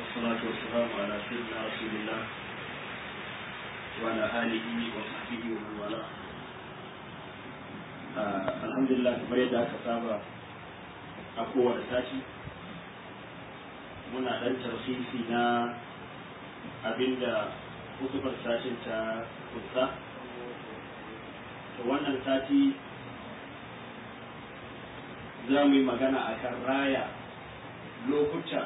والصلاة والسلام على سيدنا رسول الله وعلى آله وصحبه ومن والاه الحمد لله kamar yadda aka saba a kowane sati muna ɗan tarfisi na abinda hukumar sashin ta kusa to wannan sati za mu yi magana a kan raya lokuta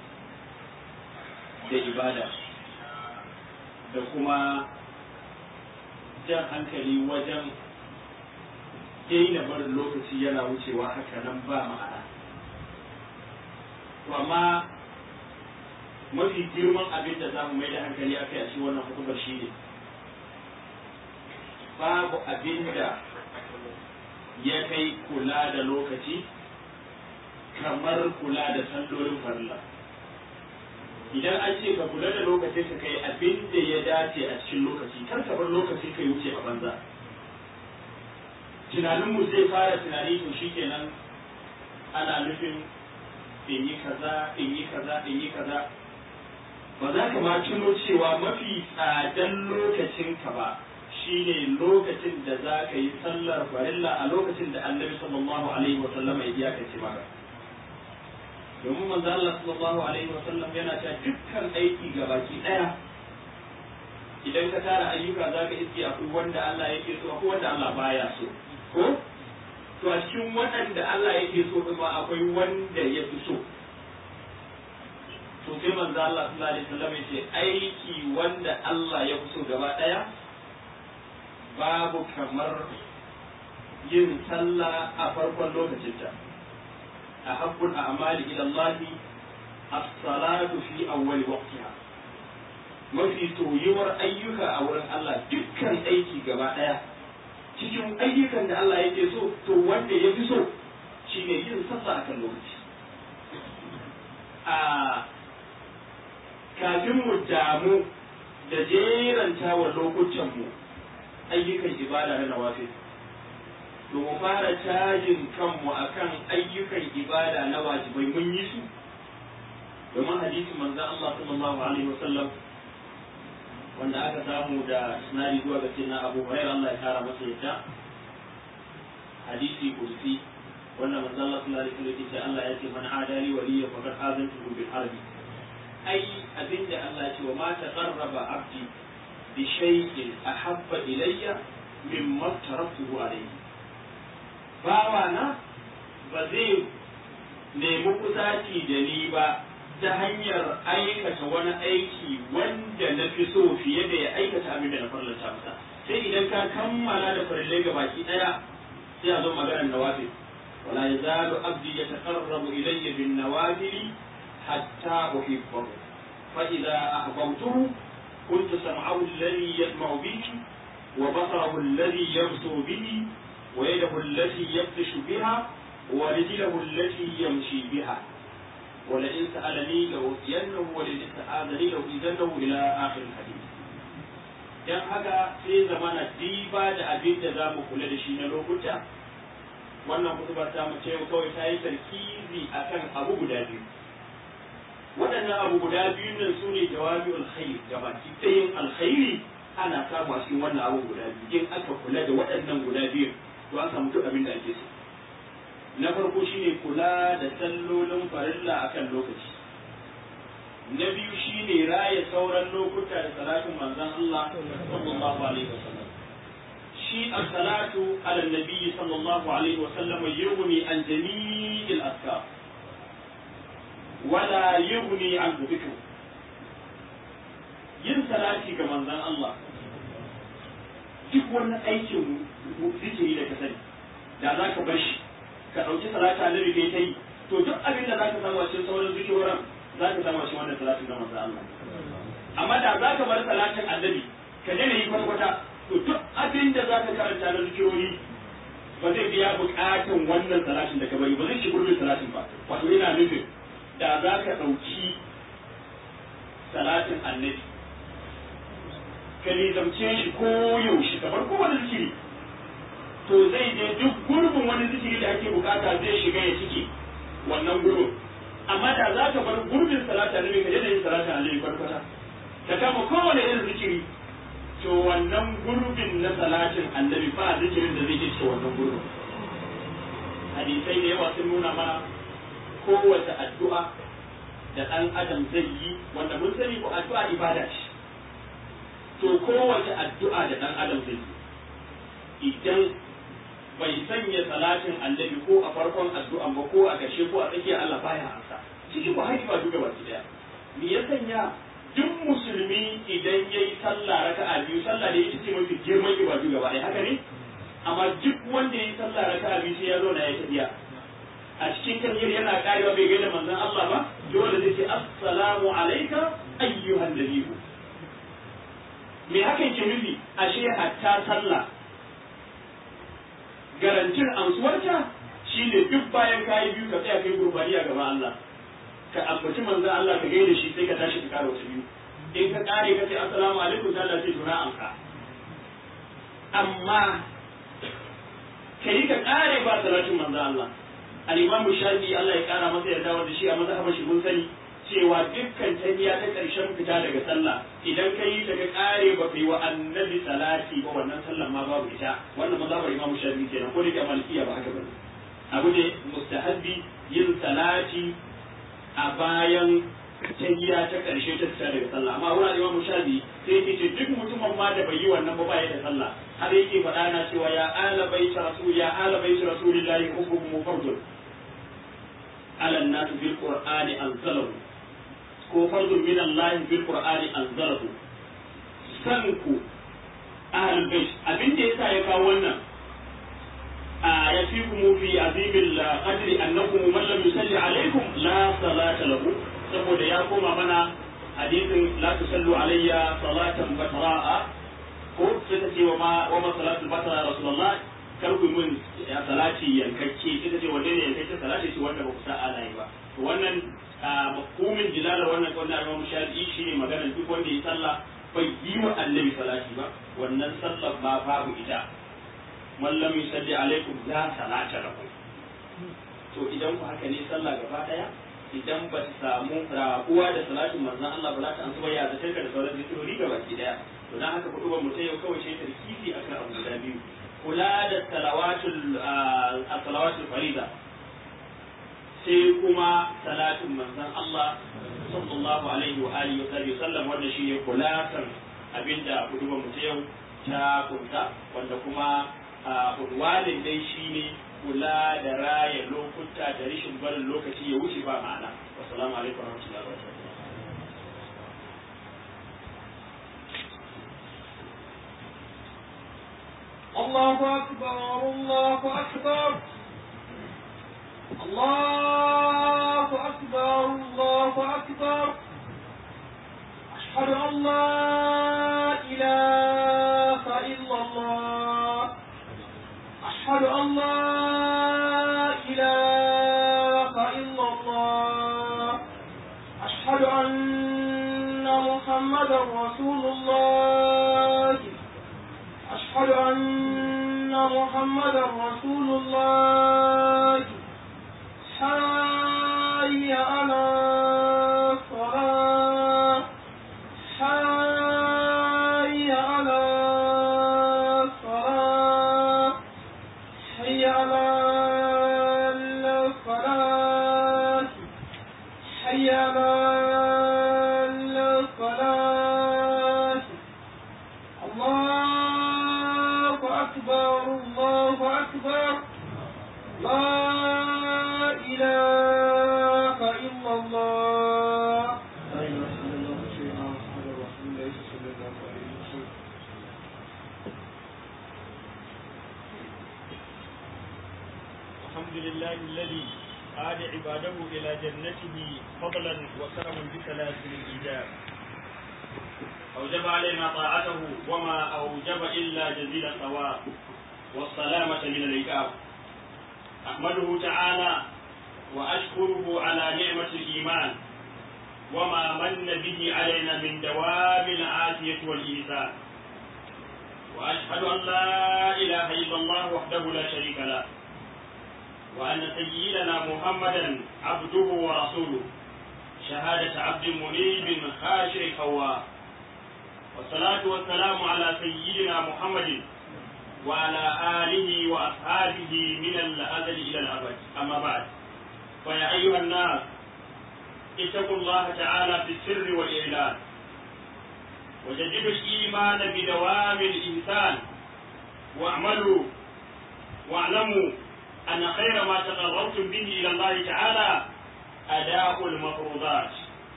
da ibada da kuma jan hankali wajen daina barin lokaci yana wucewa haka nan ba ma'ana to amma mafi girman abin da za mu mai da hankali a kai a cikin wannan hukumar shi ne babu abin da ya kai kula da lokaci kamar kula da sallolin farilla idan an ce ka kula da lokaci ka kai abin da ya dace a cikin lokaci kar ka bar lokaci ka wuce a banza tunaninmu zai fara tunani to shikenan ana nufin in yi kaza in yi kaza in yi kaza ba za ka ma tuno cewa mafi tsadan lokacinka ba shine lokacin da za ka yi sallar farilla a lokacin da annabi sallallahu alaihi wa sallam ya iyakace maka domin manzo Allah sallallahu alaihi wa sallam yana cewa dukkan aiki gabaki daya idan ka tara ayyuka za ka iske akwai wanda Allah yake so akwai wanda Allah baya so ko to a cikin waɗanda Allah yake so kuma akwai wanda ya fi so to sai manzo Allah sallallahu alaihi wasallam yace aiki wanda Allah ya fi so gaba daya babu kamar yin sallah a farkon lokacinta a habbul a'mali ila Allah as-salatu fi awwal waqtiha mafi soyuwar ayyuka a wurin Allah dukkan aiki gaba daya cikin ayyukan da Allah yake so to wanda ya fi so shine yin sallah akan lokaci a kafin mu damu da jeranta wa lokutanmu ayyukan ibada na nawafil to mu fara cajin kanmu akan ayyukan ibada na wajibai mun yi su domin hadisin manzon Allah sallallahu alaihi wasallam wanda aka samu da sinari zuwa ga sayyidina Abu Hurairah Allah ya kara masa yadda hadisi kursi wanda manzon Allah sallallahu alaihi wasallam ya ce Allah ya ce man adali waliya faqad azantuhu bil harbi ai abinda Allah ce wa ma taqarraba abdi bi shay'in ahabba ilayya mimma taraktuhu alayhi bawa na ba zai nemi kusaci da ni ba ta hanyar aikata wani aiki wanda na fi so fiye da ya aikata abin da na farlanta masa sai idan ka kammala da farillai ga baki daya sai a zo maganar nawafil wala yazalu abdi yataqarrabu ilayya bin nawafili حتى أحبه فإذا أحببته كنت سمعه الذي يسمع به وبصره الذي يبصر به ويده التي يبطش بها ورجله التي يمشي بها ولئن سألني لأوتينه ولئن استعاذني لأوتينه إلى آخر الحديث dan haka sai zamana diba da abin da za mu kula da shi na lokuta wannan kutubar ta mu ce kawai ta yi tarkizi akan abu guda biyu waɗannan abu guda biyun nan su ne jawabi alkhairi gabaki ɗayan alkhairi ana samu a cikin wannan abu guda biyu in aka kula da waɗannan guda biyu to an samu duk abin da ake so na farko shine kula da sallolin farilla akan lokaci na biyu shine raya sauran lokuta da salatin manzon Allah sallallahu alaihi wasallam shi as-salatu ala nabi sallallahu alaihi wasallam yughni an jami'il azkar wala yughni an dhikr yin salati ga manzon Allah duk wani aikin zikiri da ka sani da za ka bar shi ka ɗauki salata annabi kai ta yi to duk abin da za ka samu a cikin sauran zikiroran za ka samu a cikin wannan salatin ga manzon Allah amma da za ka bar salatin annabi ka daina yi kwata-kwata to duk abin da za ka karanta na zikirori ba zai biya bukatan wannan salatin da ka bari ba zai ci gurbin salatin ba wato yana nufin da za ka ɗauki salatin annabi ka nizamce shi ko yaushe kamar kowane zikiri to zai je duk gurbin wani zikiri da ake bukata zai shiga ya ciki wannan gurbin amma da za ka bar gurbin salata annabi ka daina yin salata annabi kwata ka kama kowane irin zikiri to wannan gurbin na salatin annabi ba zikirin da zai ke ce wannan gurbin hadisai da yawa sun nuna mana kowace addu'a da ɗan adam zai yi wanda mun sani ko addu'a ibada ce to kowace addu'a da ɗan adam zai yi idan bai sanya salatin annabi ko a farkon addu'an ba ko a ƙarshe ko a tsakiyar Allah baya ansa ciki ba haifa duka baki daya me ya sanya duk musulmi idan yayi sallah raka'a biyu sallah da ita ce mafi girman ibadu gaba ɗaya haka ne amma duk wanda yayi sallah raka'a biyu sai ya zo na ya tafiya a cikin kanyar yana karewa bai gaida manzon Allah ba dole zai ce assalamu alayka ayyuhan nabiyyu me hakan ke nufi ashe hatta sallah garantin amsuwarta shine duk bayan kayi biyu ka tsaya kai gurbaniya gaba Allah ka ambaci manzon Allah ka gaida shi sai ka tashi ka kara wasu biyu in ka kare ka ce assalamu alaikum sai Allah sai tuna amka amma kai ka kare ba salatin manzon Allah al-Imam Shafi Allah ya kara masa yarda wanda shi a mazhabar shi mun sani cewa dukkan tahiyya ta karshen fita daga sallah idan ka yi ta ka kare ba kai wa annabi salati ba wannan sallan ma babu ita wannan mazhabar Imam Shafi kenan ko da ke malikiya ba haka bane abu ne mustahabbi yin salati a bayan tahiyya ta karshe ta fita daga sallah amma wurin Imam Shafi sai yake ce duk mutumin ma da bai yi wannan ba ba ya da sallah har yake faɗa na cewa ya ala baita rasul ya ala baita rasulillahi hukumu fardun ala an-nas bil qur'ani anzalahu ko fardun min Allah bil qur'ani anzalahu san ku ahlul bait abin da yasa ya kawo wannan a yafikum fi azimil qadri annakum man lam yusalli alaykum la salata lahu saboda ya koma mana hadisin la tusallu alayya salatan batra'a ko sai ta ce wa ma wa ma salatul basara rasulullah kar ku mun ya salati yankakke ita ce wanda ne yankakke salati ce wanda ba ku sa ana yi ba to wannan mafhumin jilalar wannan kawai na Imam Shafi'i shine maganar duk wanda ya sallah bai yi wa annabi salati ba wannan sallar ma babu ita man lam yusalli alaikum la salata lakum to idan ku haka ne sallah gaba daya idan ba ta samu rabuwa da salatin manzon Allah ba za ta ansu ya da da sauran zikirori gaba ki daya to dan haka kudu mu ta yau kawai sai tarkifi akan abu guda biyu kula da salawatul salawatul farida sai kuma salatin manzon Allah sallallahu alaihi wa alihi wa sallam wanda shine kulatan abinda kudu mu ta yau ta kunta wanda kuma unwanin dai shine kula da raya lokuta da rashin barin lokaci ya wuce ba ma'ana wassalamu alaikum warahmatullahi wabarakatuh الله أكبر الله أكبر الله أكبر الله أكبر أشهد أن لا إله إلا الله أشهد أن لا إله إلا الله أشهد أن محمدا رسول الله أشهد أن محمدا رسول الله حي على الصلاة حي على الصلاة حي على الصلاة حي على الصلاة الله أكبر الله أكبر لا إله إلا الله لا إله إلا الله سيدنا محمد رسول الله صلى الله عليه وسلم الحمد لله الذي قاد عباده إلى جنته فضلا وكرما بسلاسل الإيجاب أوجب علينا طاعته وما أوجب إلا جزيل الثواب والسلامة من العقاب أحمده تعالى وأشكره على نعمة الإيمان وما من به علينا من دوام العافية والإيثار وأشهد أن لا إله إلا الله وحده لا شريك له وأن سيدنا محمدا عبده ورسوله شهادة عبد منيب خاشع خواه والصلاة والسلام على سيدنا محمد وعلى آله وأصحابه من الأزل إلى الأبد أما بعد فيا أيها الناس اتقوا الله تعالى في السر والإعلان وجددوا الإيمان بدوام الإنسان واعملوا واعلموا أن خير ما تقربتم به إلى الله تعالى أداء المفروضات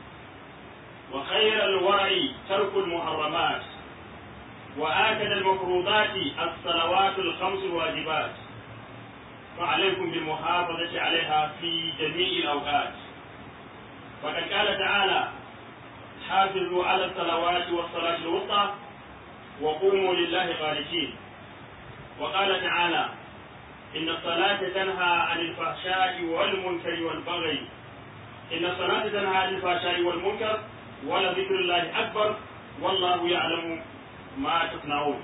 وخير الورع ترك المحرمات وآكد المفروضات الصلوات الخمس الواجبات فعليكم بالمحافظة عليها في جميع الأوقات وقد قال تعالى حافظوا على الصلوات والصلاة الوسطى وقوموا لله قانتين وقال تعالى إن الصلاة تنهى عن الفحشاء والمنكر والبغي إن الصلاة تنهى عن الفحشاء والمنكر ولذكر الله أكبر والله يعلم ما تصنعون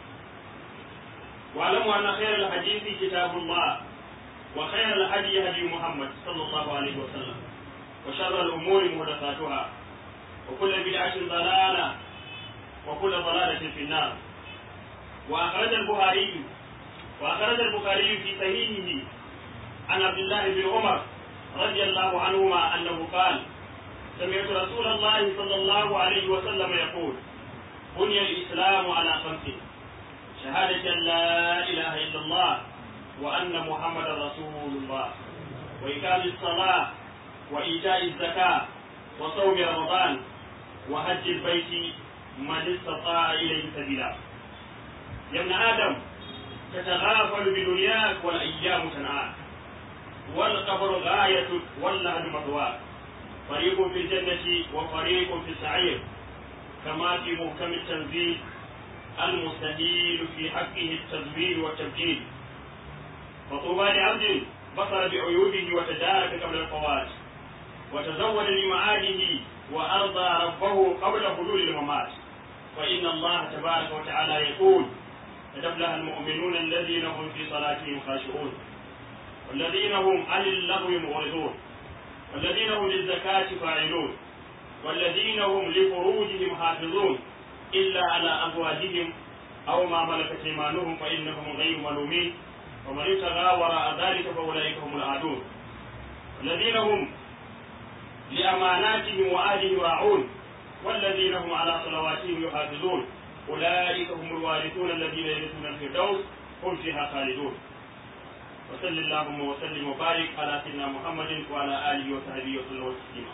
واعلموا أن خير الحديث كتاب الله وخير الهدي هدي محمد صلى الله عليه وسلم وشر الأمور محدثاتها وكل بدعة ضلالة وكل ضلالة في النار وأخرج البخاري وأخرج البخاري في صحيحه عن عبد الله بن عمر رضي الله عنهما أنه قال سمعت رسول الله صلى الله عليه وسلم يقول بني الإسلام على خمس شهادة أن لا إله إلا الله وأن محمدا رسول الله وإقام الصلاة وإيتاء الزكاة وصوم رمضان وحج البيت من استطاع إليه سبيلا يا ابن آدم تتغافل بدنياك والأيام تنعاك والقبر غايتك واللهد مثواك فريق في الجنة وفريق في السعير كما في محكم التنزيل المستهيل في حقه التزوير والتبجيل فطوبى لعبد بصر بعيوبه وتدارك قبل الفوات وتزود لمعاده وأرضى ربه قبل حلول الممات فإن الله تبارك وتعالى يقول قد أفلح المؤمنون الذين هم في صلاتهم خاشعون والذين هم عن اللغو معرضون والذين هم للزكاة فاعلون والذين هم لفروجهم حافظون إلا على أزواجهم أو ما ملكت إيمانهم فإنهم غير ملومين ومن ابتغى وراء ذلك فأولئك هم العادون والذين هم لأماناتهم وآلهم راعون والذين هم على صلواتهم يحافظون أولئك هم الوارثون الذين يرثون الفردوس هم فيها خالدون وصل اللهم وسلم وبارك على سيدنا محمد وعلى آله وصحبه وسلم تسليما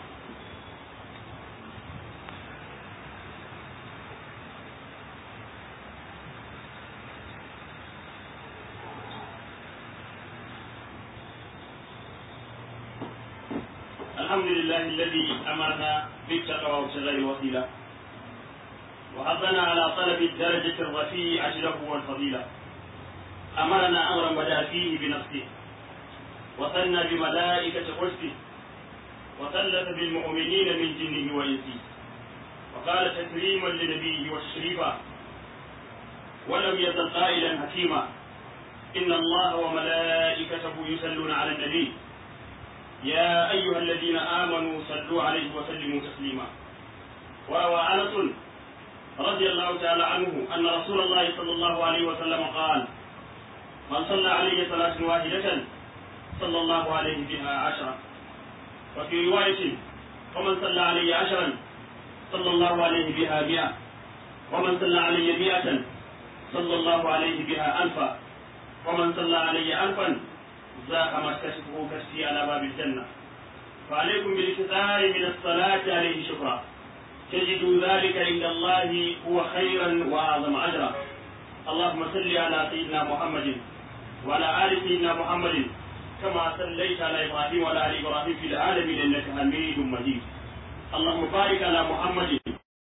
الحمد لله الذي أمرنا بالتقوى وابتغاء الوسيلة وحضنا على طلب الدرجة الرفيعة له والفضيلة أمرنا أمرا بدا فيه بنفسه وثنى بملائكة قدسه وثلث بالمؤمنين من جنه وإنسه وقال تكريما لنبيه وتشريفا ولم يزل قائلا حكيما إن الله وملائكته يصلون على النبي يا أيها الذين آمنوا صلوا عليه وسلموا تسليما وروى أنس رضي الله تعالى عنه أن رسول الله صلى الله عليه وسلم قال من صلى عليه صلاة واحدة صلى الله عليه بها عشرة وفي رواية ومن صلى علي عشرا صلى الله عليه بها مئة ومن صلى علي مئة صلى الله عليه بها ألفا ومن صلى علي ألفا ذاق ما كشفه كشفي على باب الجنة فعليكم بالاكثار من الصلاة عليه شكرا تجدوا ذلك عند الله هو خيرا وأعظم أجرا اللهم صل على سيدنا محمد وعلى آل سيدنا محمد كما صليت على إبراهيم وعلى آل إبراهيم في العالمين إنك حميد مجيد اللهم بارك على محمد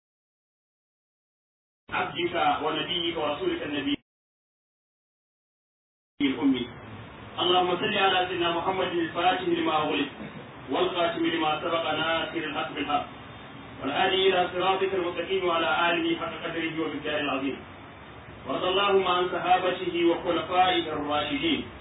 عبدك ونبيك ورسولك النبي الأمي اللهم صل على سيدنا محمد الفاتح لما أغلق والخاتم لما سبق ناصر الحق بالحق والهادي إلى صراطك المستقيم وعلى آله حق قدره وبالدار العظيم وارض اللهم عن صحابته وخلفائه الراشدين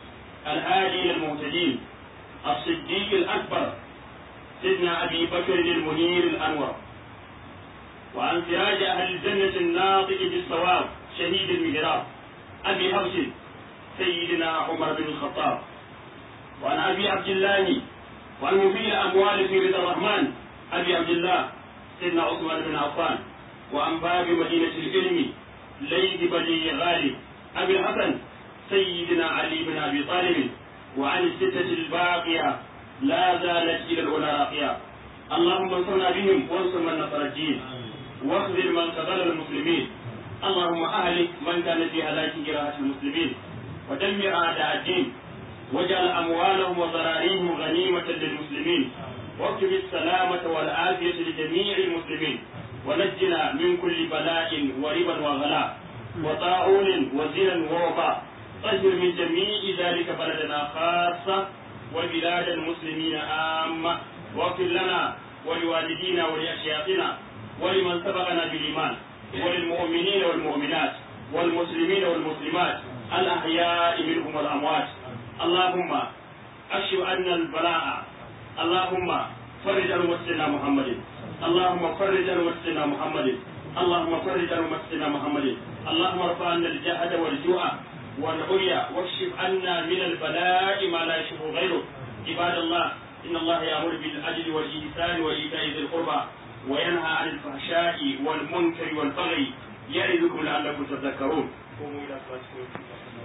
الهادي إلى المهتدين الصديق الأكبر سيدنا أبي بكر المنير الأنور وعن سراج أهل الجنة الناطق بالصواب شهيد المهراب أبي حفص سيدنا عمر بن الخطاب وعن أبي عبد الله وعن مبين أموال في رضا الرحمن أبي عبد الله سيدنا عثمان بن عفان وعن باب مدينة العلم ليث بني غالب أبي الحسن سيدنا علي بن أبي طالب وعن الستة الباقية لا زالت إلى الأولى راقية اللهم انصرنا بهم وانصر من نصر الدين واخذل من خذل المسلمين اللهم أهلك من كان في هلاك جراحة المسلمين ودمر أعداء الدين واجعل أموالهم وضراريهم غنيمة للمسلمين واكتب السلامة والعافية لجميع المسلمين ونجنا من كل بلاء وربا وغلاء وطاعون وزنا ووباء طهر من جميع ذلك بلدنا خاصة وبلاد المسلمين عامة واغفر لنا ولوالدينا ولأشياخنا ولمن سبقنا بالإيمان وللمؤمنين والمؤمنات والمسلمين والمسلمات الأحياء منهم والأموات اللهم أكشف عنا البلاء اللهم فرج عن مسلمنا محمد اللهم فرج عن مسلمنا محمد اللهم فرج عن مسلمنا محمد اللهم ارفع عنا الجهد والجوع والعري واكشف عنا من البلاء ما لا يشفه غيره عباد الله ان الله يامر بالعدل والاحسان وايتاء ذي القربى وينهى عن الفحشاء والمنكر والبغي يعظكم لعلكم تذكرون قوموا الى صلاتكم